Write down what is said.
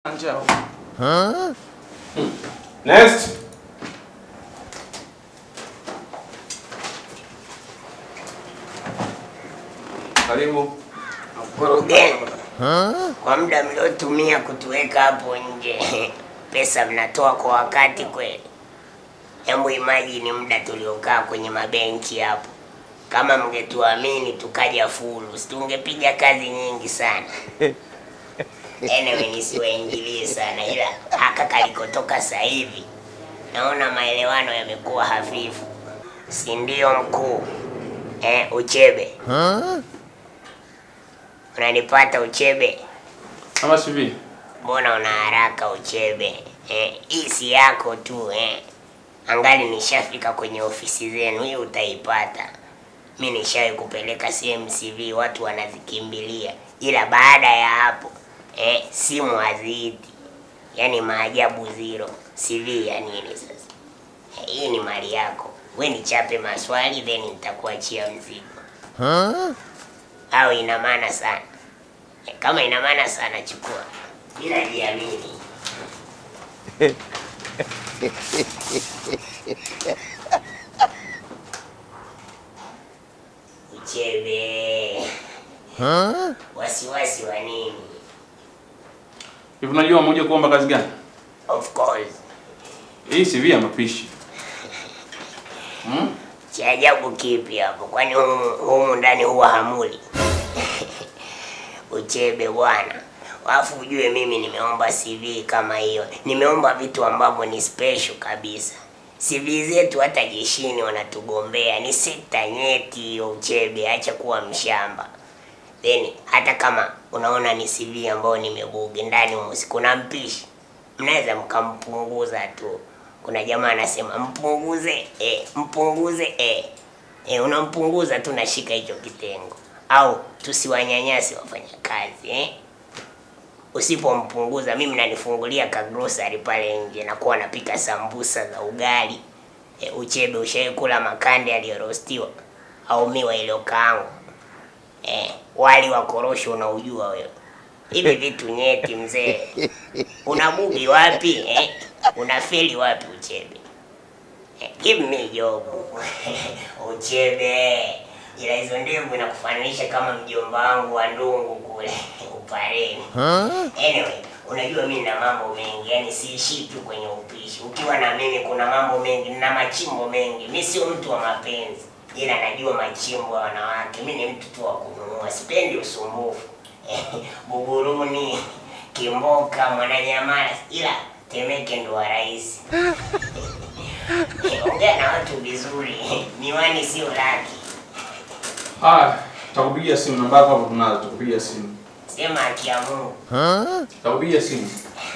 Njao. Next. Karibu. Mkurugenzi, kwa muda mliotumia kutuweka hapo nje, pesa mnatoa kwa wakati kweli? Hebu imagine muda tuliokaa kwenye mabenchi hapo, kama mngetuamini tukaja fulu, si tungepiga kazi nyingi sana. Anyway, nisiwaingilie sana, ila haka kalikotoka sasa hivi naona maelewano yamekuwa hafifu, si ndio mkuu? Eh, Uchebe, unanipata Uchebe? Ama CV. Mbona una haraka Uchebe? Eh, hii si yako tu eh. Angali nishafika kwenye ofisi zenu, hii utaipata. Mi nishawahi kupeleka sehemu CV, watu wanazikimbilia, ila baada ya hapo eh, simu haziiti. Yaani maajabu zero. CV ya nini sasa? Eh, hii ni mali yako, we nichape maswali then nitakuachia mzigo. Au ina maana sana? Eh, Kama ina maana sana, chukua bila jiamini. Uchebe. Wasiwasi wa nini? Hivi unajua mmoja kuomba kazi gani? Of course. Hii CV ya mapishi. Hmm? Cha ajabu kipi hapo? Kwani humu, humu ndani huwa hamuli? Uchebe bwana. Alafu ujue mimi nimeomba CV kama hiyo. Nimeomba vitu ambavyo ni special kabisa. CV zetu hata jeshini wanatugombea, ni sekta nyeti hiyo. Uchebe, acha kuwa mshamba. Then hata kama unaona ni CV ambayo nimebugi ndani humo, si kuna mpishi, mnaweza mkampunguza tu. Kuna jamaa anasema mpunguze, eh, mpunguze eh. Eh, unampunguza tu, nashika hicho kitengo, au tusiwanyanyase wafanyakazi eh. Usipompunguza mimi mnanifungulia ka grocery pale nje, nakuwa napika sambusa za ugali. E, Uchebe, ushawahi kula makande yaliyorostiwa au miwa iliyokaangwa? E, wali wa korosho unaujua wewe? Hivi vitu nyeti mzee, unabugi wapi eh? Unafeli wapi Uchebe? Eh, give me job Uchebe, ila hizo ndevu inakufananisha kama mjomba wangu wa ndungu kule Upareni. Anyway, unajua mimi na mambo mengi, yani siishi tu kwenye upishi. Ukiwa na mimi kuna mambo mengi na machimbo mengi. Mimi sio mtu wa mapenzi, ila najua machimbo ya wanawake. Mimi ni mtu tu wa kununua, sipendi usumbufu. Buguruni, Kimboka, Mwananyamala, ila Temeke ndo wa rais. Ongea na watu vizuri, miwani sio laki. Ah, takupigia simu namba yako hapo tunazo, takupigia simu. Sema haki ya Mungu. Takupigia simu.